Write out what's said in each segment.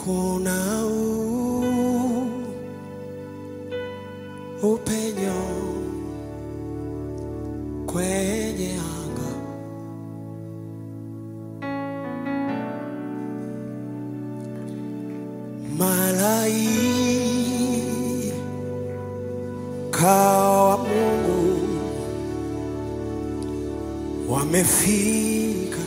kuna u, upenyo kwenye anga malaika wa Mungu wamefika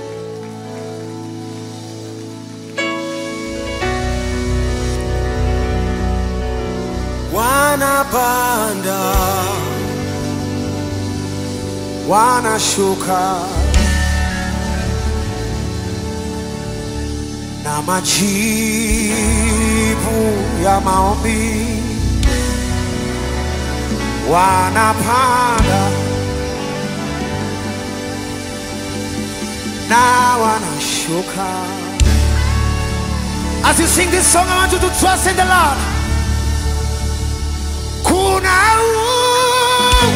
wanapanda wanashuka na majibu ya maombi wanapanda na wanashuka As you sing this song, I want you to trust in the Lord. Kuna u-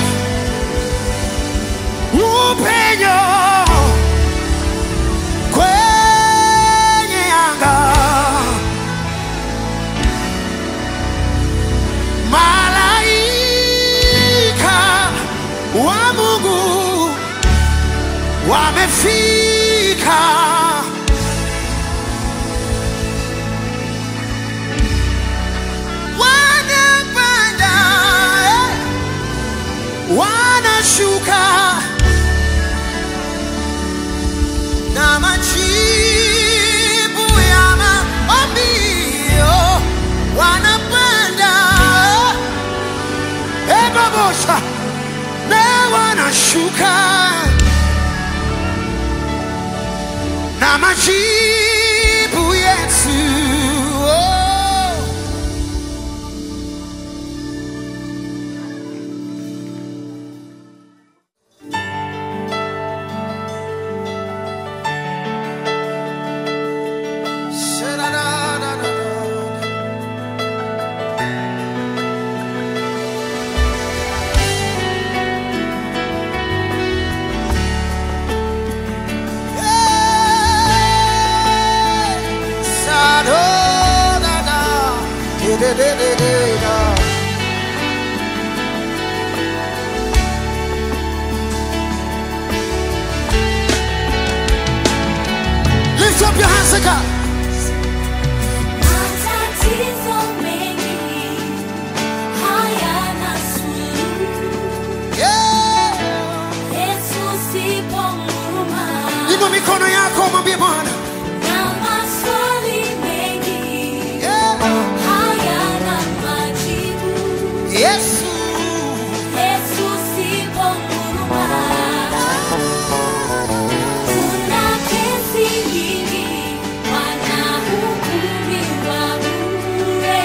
upenyo kwenye anga, malaika wa Mungu wamefika. Wanapanda, eh, wanashuka na majibu ya maombi oh, wanapanda eh, babosha na wanashuka na majibu yetu oh. Sha-da-da-da-da-da. Hey! Sa-do-da-da. Di-di-di-di-di-da. Lift up your hands to God. Matatizo mengi hayana suluhu. Yeah. Yesu sipo huruma. Inua mikono yako mwambie Bwana. Na maswali mengi Yeah. hayana majibu. Yesu. Yesu sipo huruma. Kuna kesi nyingi wanahukumiwa bure.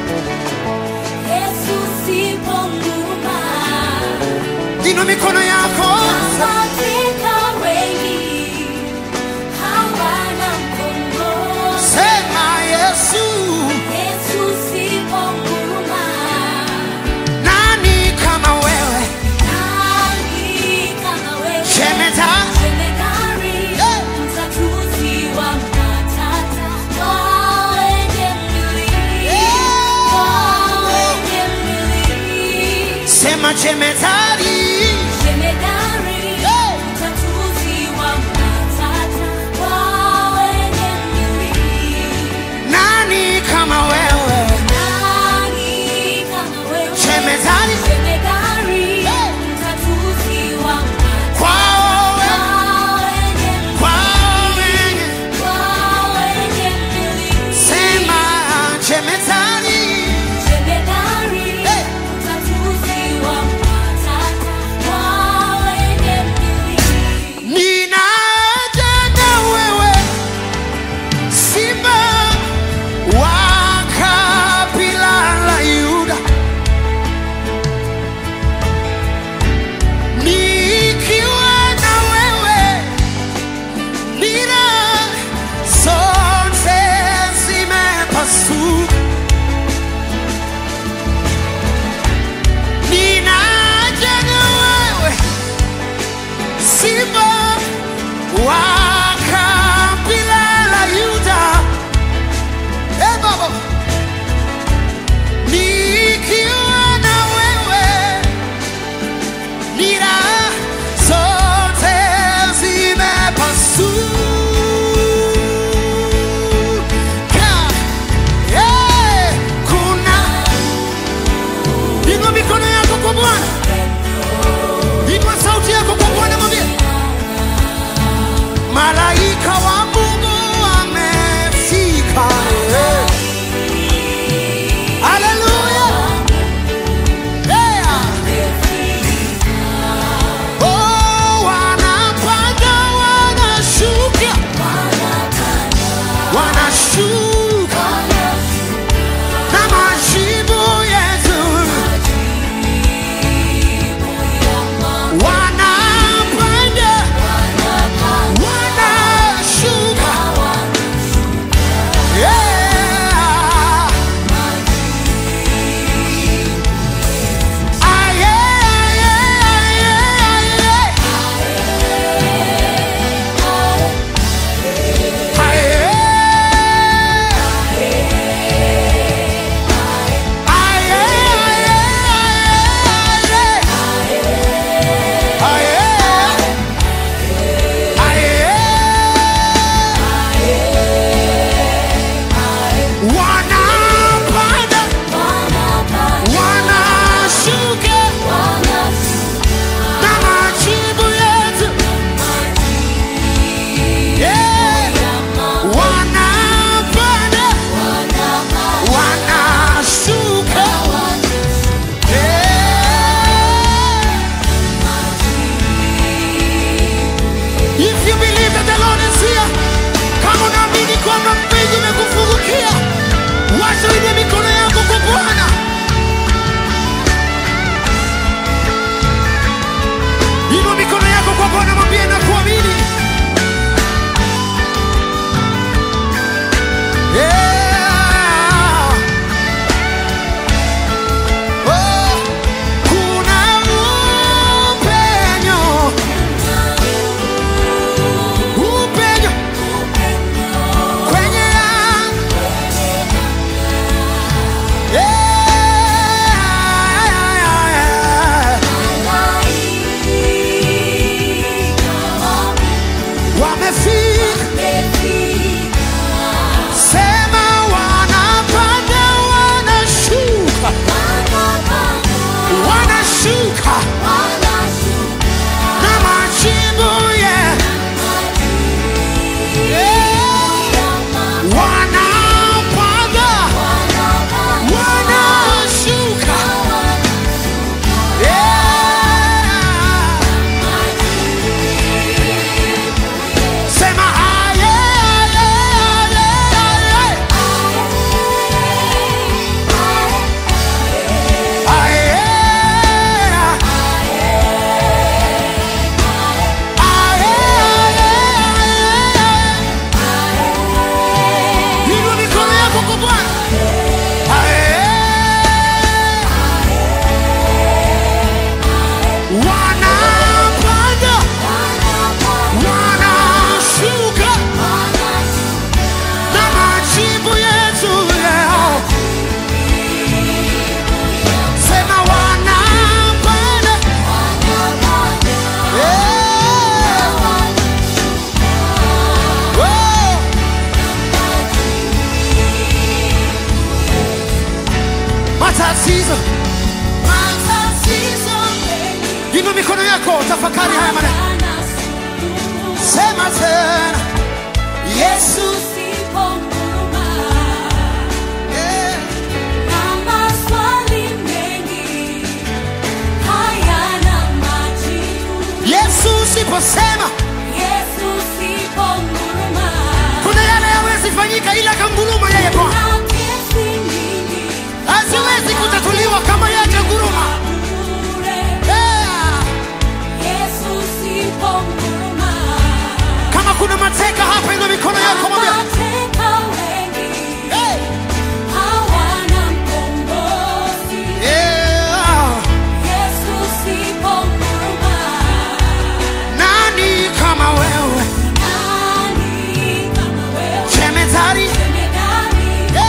Yesu sipo huruma. Inua mikono yako. Katika wengi hawana mkombozi. Sema Yesu. Yesu sipo huruma. Nani kama wewe? Nani kama wewe? Jemedari. Jemedari, Yeah. mtatuzi wa matata. Kwa wenye mwili, Yeah. kwa wenye mwili. Sema jemedari. Jemedari, Yeah. mtatuzi wa matata. Kwa wenye mwili. Nani kama wewe? Nani kama wewe? Jemedari. Jemedari, Yeah. mtatuzi wa matata. Kwao wewe. Kwa wenye Kwao wewe. Kwa wenye mwili. Sema jemedari. Jemedari, Hey. mtatuzi wa matata. zimekufungukia, wacha uinue mikono yako kwa Bwana. Inua mikono yako kwa Bwana, mwambie na kuamini. Yeah. Oh, kuna upenyo, upenyo kwenye anga. Yeah. Wamefika, sema wanapanda, wanashuka, wanashuka na majimbo yeah. Wanapanda, wanashuka yeah. Sema aye, aye, aye, aye. Aye, aye, aye. Inua mikono yako kwa Bwana. Aye. Wanapanda, wanashuka na majibu yetu leo. Sema wanapanda, eh, oh. Matatizo, inua mikono yako, tafakari haya maneno. Sema tena, Yesu eh. Yesu usiposema kuna yale yawezi fanyika, ila kanguruma yeye Bwana haziwezi kutatuliwa kama yeye kanguruma. Yeah. Kama kuna mateka hapa, inua mikono yako, mwambie hey. yeah. Nani kama wewe jemedari? Yeah.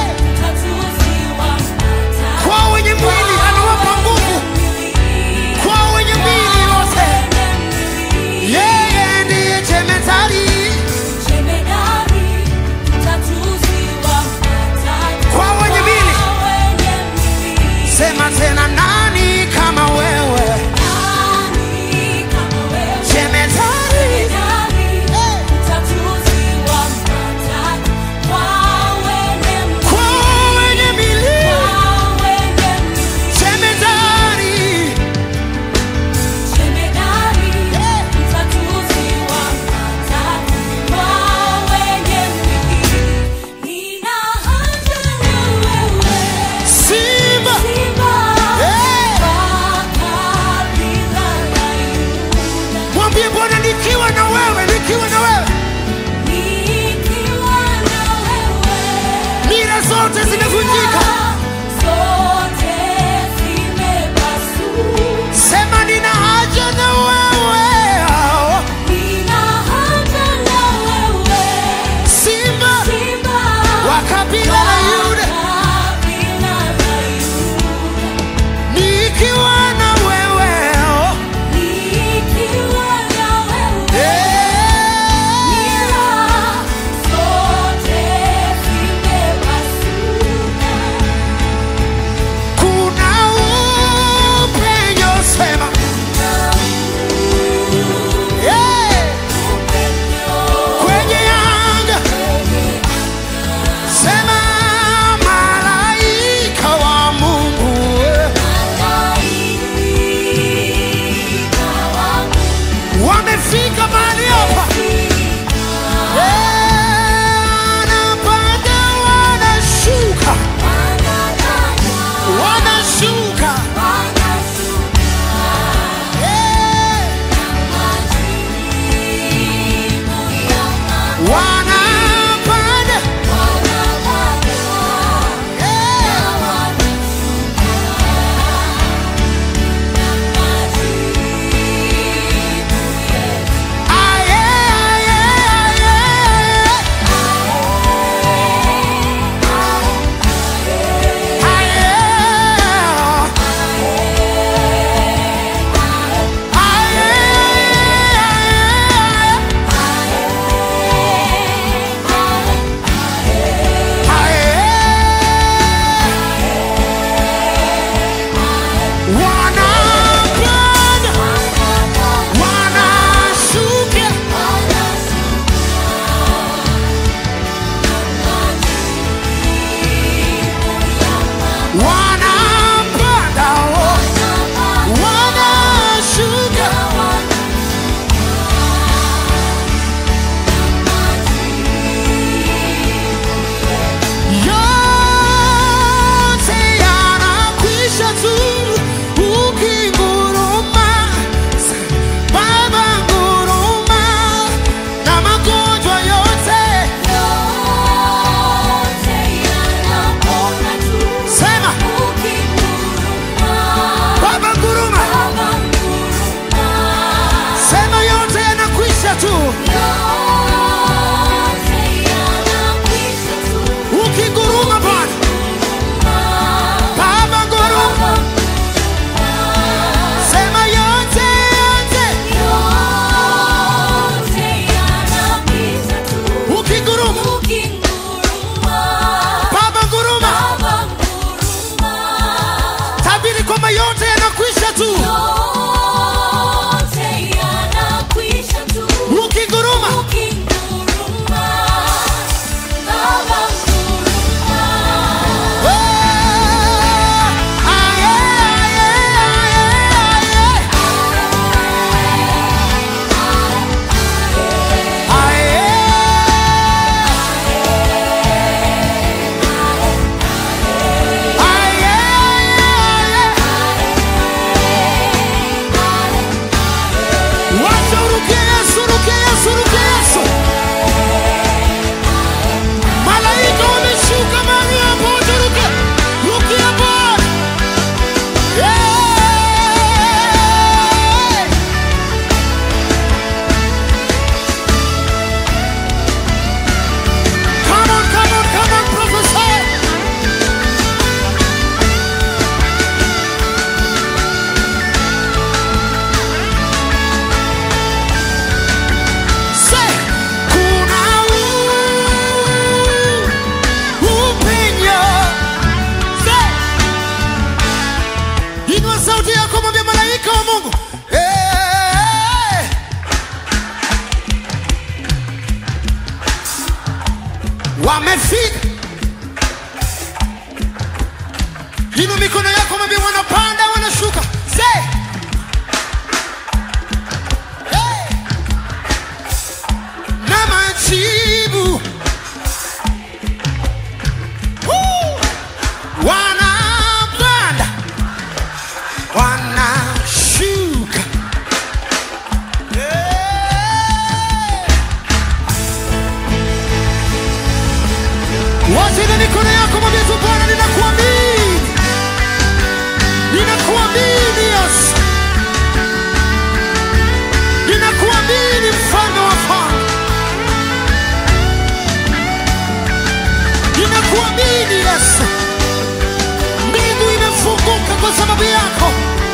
sema yote yanakwisha tu yote yanakwisha tu. ukinguruma Ukinguruma, Baba nguruma. Ah, aye, aye, aye, aye. Aye, aye. Wacha urukie Yesu, urukie Yesu, urukie Yesu. Malaika wameshuka mahali hapo, wacha urukie. Rukia Bwana. Yeah. Come on, come on, come on, prophesy. Say, kuna u- upenyo. Say, inua sauti yako mwambie malaika wa Mungu. Eh. Wamefika. Inua mikono yako mwambie wanapanda wanashuka. Say. Hey. na majibu Woo! wanapanda wanashuka Yeah! wacha ile mikono yako mwambie tu bwana ninakuamini ninakuamini yesu ninakuamini mfalme wa falme ninakuamini Yesu, mbingu imefunguka kwa sababu yako,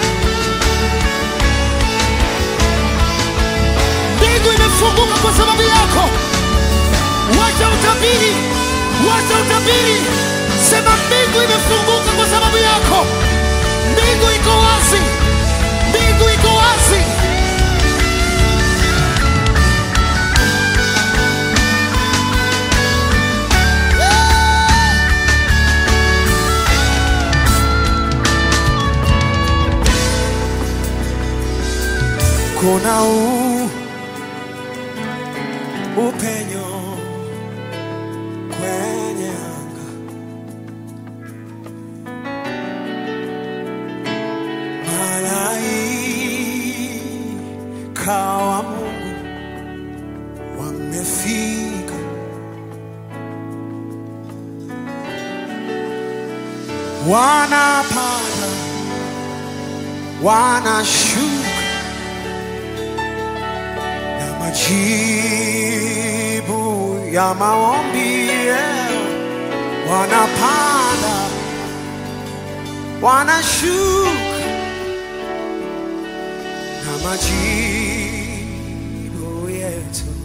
mbingu imefunguka kwa sababu yako. Wacha utabiri, wacha utabiri, sema mbingu imefunguka kwa sababu yako. Mbingu iko wazi, mbingu iko wazi. kuna u, upenyo kwenye anga, malaika wa Mungu wamefika, wanapanda wanashuka na majibu ya maombi yao. wanapanda wanashuka na majibu yetu